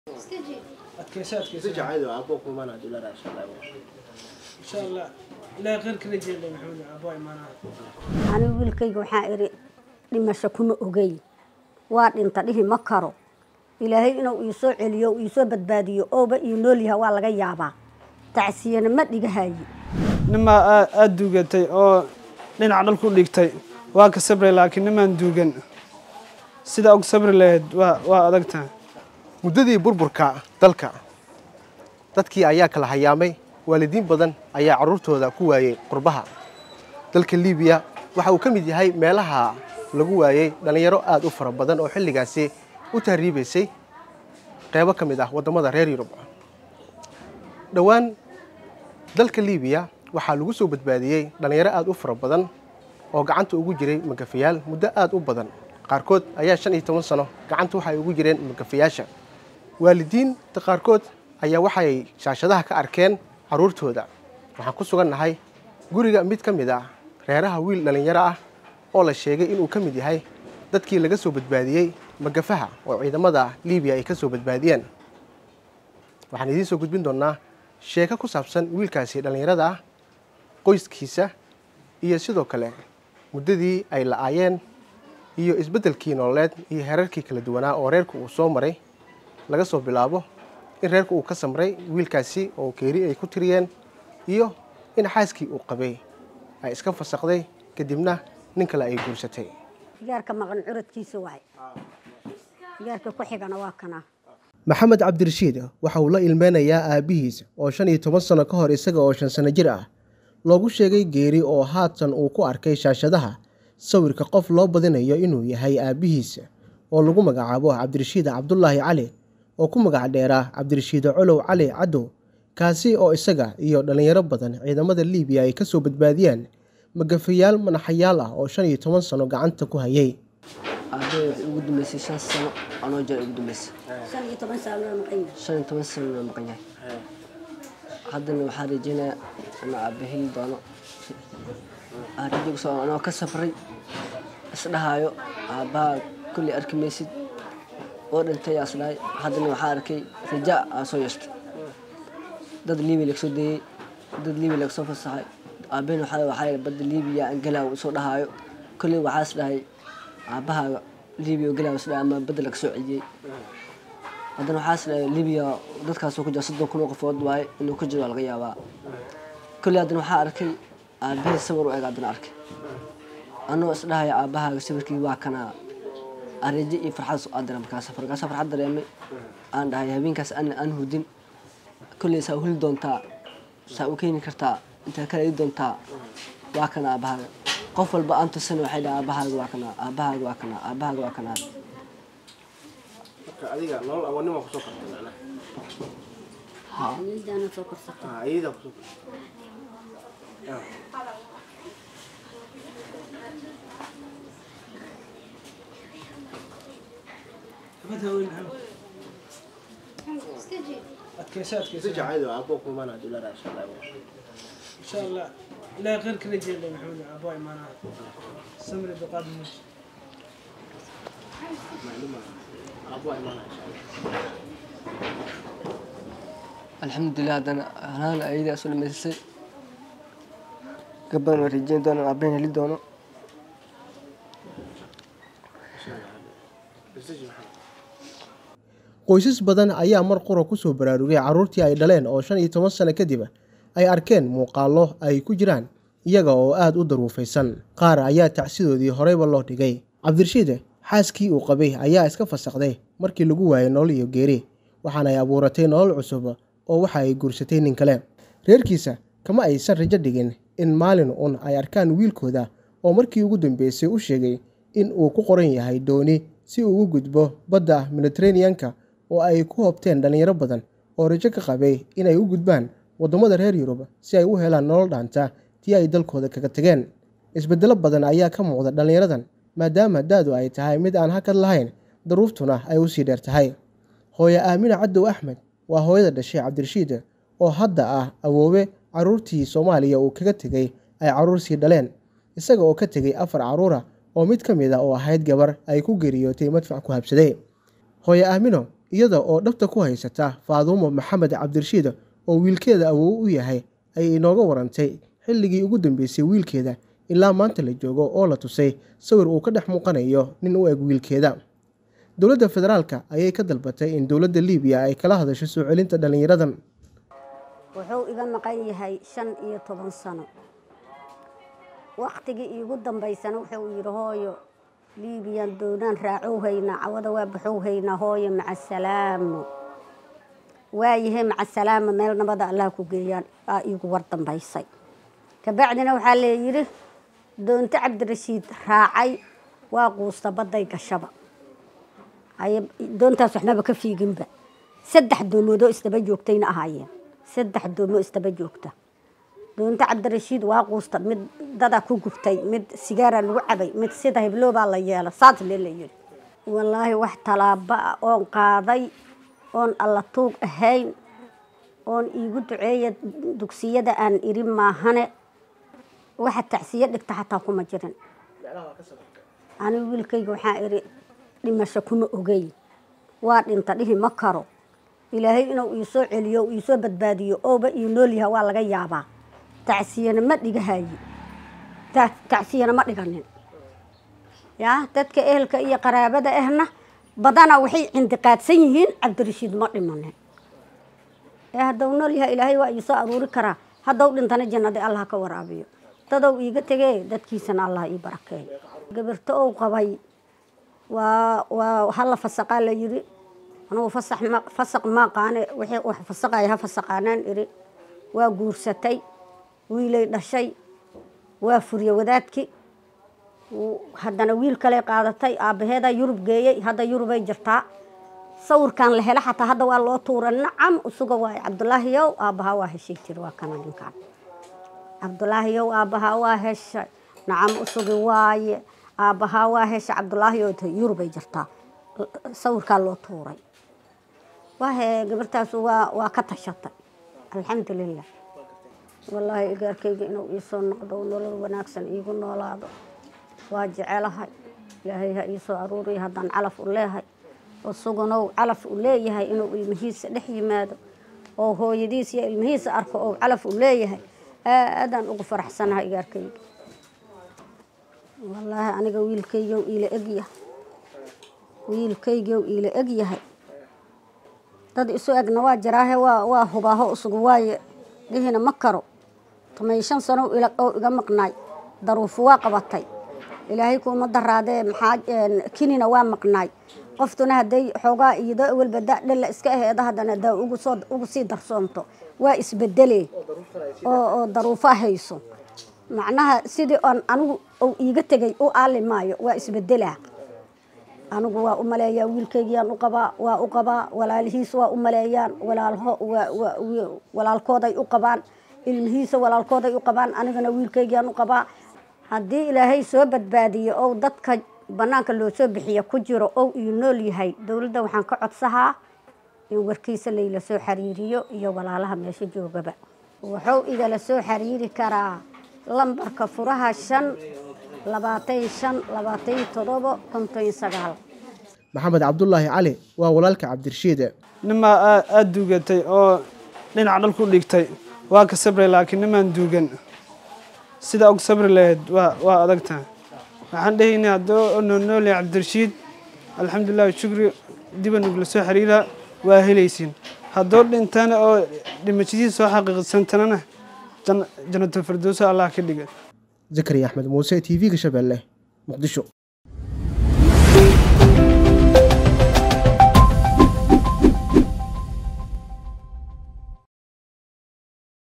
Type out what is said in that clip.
adkeyso adkeyso si jacayl waa kuwa kumana dulara insha Allah insha allah ilaahay khayr kala jeeda maxamed abaa imaanaa anigu wiilkayga waxaa idhi dhimasho kuma ogey waa dhinta dhihi ma karo ilaahay inuu iisoo celiyo uu iisoo badbaadiyo ooba ii nool yaha waa laga yaabaa tacsiyana ma dhigahaye nimaa aada duugatay oo dhinaca dhal ku dhigtay waa ka sabray laakiin nimaan duugan sida og sabri lahayd waa waa adagtahay muddadii burburka dalka dadkii ayaa kala hayaamay waalidiin badan ayaa carruurtooda ku waayey qurbaha dalka liibiya waxa uu ka mid yahay meelaha lagu waayey dhallinyaro aad u fara badan oo xilligaasi u tahriibaysay qeybo ka mid ah waddamada reer yurub dhowaan dalka liibiya waxaa lagu soo badbaadiyey dhallinyaro aad u fara badan oo gacanta ugu jiray magafayaal muddo aad u badan qaarkood ayaa shan iyo toban sano gacanta waxay ugu jireen magafayaasha waalidiinta qaarkood ayaa waxay shaashadaha ka arkeen carruurtooda waxaan ku sugannahay guriga mid ka mid ah reeraha wiil dhallinyaro ah oo la sheegay inuu ka mid yahay dadkii laga soo badbaadiyey magafaha oo ciidamada liibiya ay ka soo badbaadiyeen waxaan idiin soo gudbin doonnaa sheeko ku saabsan wiilkaasi dhallinyarada ah qoyskiisa iyo sidoo kale muddadii ay la-aayeen iyo isbeddelkii nololeed iyo heerarkii kala duwanaa oo reerku uu soo maray laga soo bilaabo in reerku uu ka samray wiilkaasi oo keeri ay ku tiriyeen iyo in xaaskii uu qabay ay iska fasakday kadibna nin kale ay guursatay gaarka maqan curadkiisa waay gaarka ku xigana waa kana maxamed cabdirashiid waxa uu la ilmeynayaa aabbihiis oo shan iyo toban sano ka hor isaga oo shan sano jir ah loogu sheegay geeri oo haatan uu ku arkay shaashadaha sawirka qof loo badinayo inuu yahay aabbihiis oo lagu magacaabo cabdirashiid cabdulaahi cali oo ku magac dheeraa cabdirashiid colow cali cadow kaasi oo isaga iyo dhallinyaro badan ciidamada liibiya ay ka soo badbaadiyeen magafayaal manaxayaal ah oo shan iyo toban sano gacanta ku hayay aabbahay waxay ugu dambeysay shan sano anoo jira ugu dambeysay shan iyo toban sano loo maqan yahay shan iyo toban sano loo maqan yahay haddana waxaa rajeynayaa inuu aabba heli doono aan rajo kusoo anoo ka safray isdhahaayo aabbaha kulli arki maysid oo dhintay aa isdhahay haddana waxaa arkay raja aa soo yeeshtay dad liibiya laga soo dayey dad liibiya laga soo fasaxay aabbahena waxaa waxaa badda liibiya aan galaa uu soo dhahaayo kulli waxaa isdhahay aabbahaaga liibiya oo galaa isdhahay ama badda laga soo celiyey haddana waxaa isdhahay liibiya dadkaasoo ku jira soddon kun oo qofood waaye inuu ku jiro waa laga yaabaa kulli haddana waxaa arkay aabbahay sawir u eg haddana arkay anoo isdhahaya aabbahaaga sawirkii waa kanaa areejo iyo farxad adira markaas markaas farxad dareemay aan dhahay habeenkaas aan aan hudin kulley saa u heli doontaa saa u keeni kartaa intaa kala ii doontaa waa kana aabbahaaga qof walba aan tusana waxay dhaha aabbahaaga waa kanaa aabbahaaga waa kanaa aabbahaaga waa kanaa adiga nolol awoonnima kusoo kartay macnaha midaana soo korsatay ayadaa kusoo abad haween maxamed adkeyso adkeyso si jacayl waa kuwa kumana dulara insha Allah insha allah ilaahay khayr kala jeeda maxamed abaa imaanaa samri duqaad muj aabbuha imaanaya insha Allah alxamdulilah haddana hanaana ayadaa soo dhamaysay gabadan waa rajeyn doona aabbahen heli doono qoysas badan ayaa mar qura ku soo baraarugay carruurtii ay dhaleen oo shan iyo toban sano kadib ay arkeen muuqaallo ay ku jiraan iyaga oo aada u daruufaysan qaar ayaa tacsidoodii horeyba loo dhigay cabdirashiid xaaskii uu qabay ayaa iska fasakday markii lagu waayay nolol iyo geeri waxaana ay abuuratay nolol cusub oo waxa ay guursatay nin kale reerkiisa kama aysan rajo dhigin in maalin un ay arkaan wiilkooda oo markii ugu dambeysay u sheegay in uu ku qoran yahay dooni si uu ugu gudbo badda mediteraneanka oo ay ku hobteen dhallinyaro badan oo rajo ka qabay inay u gudbaan waddamada reer yurub si ay u helaan nolol dhaanta tii ay dalkooda kaga tageen isbeddelo badan ayaa ka muuqda dhallinyaradan maadaama da-du ay tahay mid aan hakad lahayn daruuftuna ay usii dheer tahay hooye aamina cadow axmed waa hooyada dhashay cabdirashiid oo hadda ah awoowe carruurtii soomaaliya uu kaga tegey ay carruur sii dhaleen isaga oo ka tegey afar carruura oo mid ka mid a oo ahayd gabar ay ku geeriyootay madfac ku habsaday hooye aamino iyada oo dhabta ku haysata faadumo maxamed cabdirashiid oo wiilkeeda awow u yahay ayay inooga warantay xilligii ugu dambeysay wiilkeeda ilaa maanta la joogo oo la tusay sawir uu ka dhex muuqanayo nin u eg wiilkeeda dowladda federaalka ayay ka dalbatay in dowladda liibiya ay kala hadasho soo celinta dhallinyaradan wuxuu iga maqan yahay shan iyo toban sano waktigii iigu dambaysana wuxuu yidhi hooyo liibiyaan doonaan raacow haynaa cawada waa baxow haynaa hooyo maca salaamo waayahay maca salaamo meel nabada allah ku geeyaan aa iigu war dambaysay kabacdina waxaa leeyidhi doonto cabdirashiid raacay waa quusta badday gashaba haye doontaas waxnaba ka fiiginba saddex doomoodoo isdaba joogtayna ahaayeen saddex doomoo isdaba joogta doonto cabdirashiid waa quusta mid dadaa ku gubtay mid sigaaraa lagu cabay mid sida hibloobaa la yeela saas lee la yidhi wallaahi wax tallaabo ah oon qaaday oon alla tuug ahayn oon iigu duceeya dugsiyada aan iri maahane waxa tacsiyo dhigta xataa kuma jirin anigu wiilkayga waxaa iri dhimasho kuma ogey waa dhinta dhihi ma karo ilaahay inuu iisoo celiyo u iisoo badbaadiyo ooba ii nool yaha waa laga yaabaa tacsiyana ma dhigahaye tacsiyana ma dhiganin yaa dadka ehelka iyo qaraabada ahna badana waxay cindiqaadsan yihiin cabdirashiid ma dhimanin ee haddau nool yaha ilaahay waa iisoo aruuri karaa haddau dhintana jannada allah ka waraabiyo dadow iiga tegee dadkiisana allah ii barakeeyo gabirto ou qabay waa waa hala fasaqaa la yidhi anugu fasax ma fasaq ma aqaane wixii wax fasaqaya ha fasaqaanaan iri waa guursatay wiilay dhashay waa furye wadaadki haddana wiil kale qaadatay aabbaheedaa yurub geeyey hadda yurubay jirtaa sawirkan la helo xataa hadda waa loo tuura nacam usuga waaye cabdulaahiyow aabbahaa waa heshay tiri waa kana ninkaan cabdulaahiyow aabbahaa waa heshay nacam usugi waaye aabbahaa waa heshay cabdulaahiyow yurubay jirtaa sawirkaa loo tuuray wahe gabartaas waa waa ka tashatay alxamdulilah wallaahi igaarkayga inuu iisoo noqdo nolol wanaagsan iigu noolaado waa jecelahay ilaahay ha iisoo aruuriya haddaan calaf u leehay isaguna calaf u leeyahay inuu ilmihiisa dhex yimaado oo hooyadiis iyo ilmihiisa arko oo calaf u leeyahay aadaan ugu faraxsanahay igaarkayga wallaahi aniga wiilkaygow iila egyahay wiilkaygow iila egyahay dad isu egna waa jiraahe waa waa hubaaho isugu waaye dhihina ma karo tomay shan sano oo iga maqnaay daruufu waa qabatay ilaahay kuuma daraadee maxaa kinina waa maqnaay qoftuna hadday xoogaa iyadoo awalba da dhalla iska aheeda haddana daa ugu soo ugu sii darsoonto waa isbedelee oo oo daruufo hayso macnaha sidii oon anigu uu iiga tegay u aali maayo waa isbedelaa anigu waa u maleeyaa wiilkaygiyaan u qabaa waa u qabaa walaalihiis waa u maleeyaan walaalho walaalkooday u qabaan ilmihiisa walaalkooday u qabaan anigana wiilkaygiyaan u qabaa haddii ilaahay soo badbaadiyo ou dadka banaanka loo soo bixiya ku jiro ou ii nool yahay dowladda waxaan ka codsahaa in warkiisa layla soo xiriiriyo iyo walaalaha meesha joogaba wuxuu igala soo xiriiri karaa lambarka furaha shan labaatan shan labaatan todobo konton sagaal maxamed cabdulaahi cali waa walaalka cabdirashiid nimaa aada duugatay oo dhinaca dhulku dhigtay waa ka sabray laakiin nimaan duugan sida og sabri lahayd waa waa adagtahay waxaan dhehaynay haddoo noonoolya cabdirashiid alxamdulilah shukri diba nugla soo xiriira waa helaysiin haddoo dhintana oo dhimashadiisa soo xaqiiqsantanana jannatul firdowsa allah ka dhiga zakariya axmed muuse t v-ga shabeelle muqdisho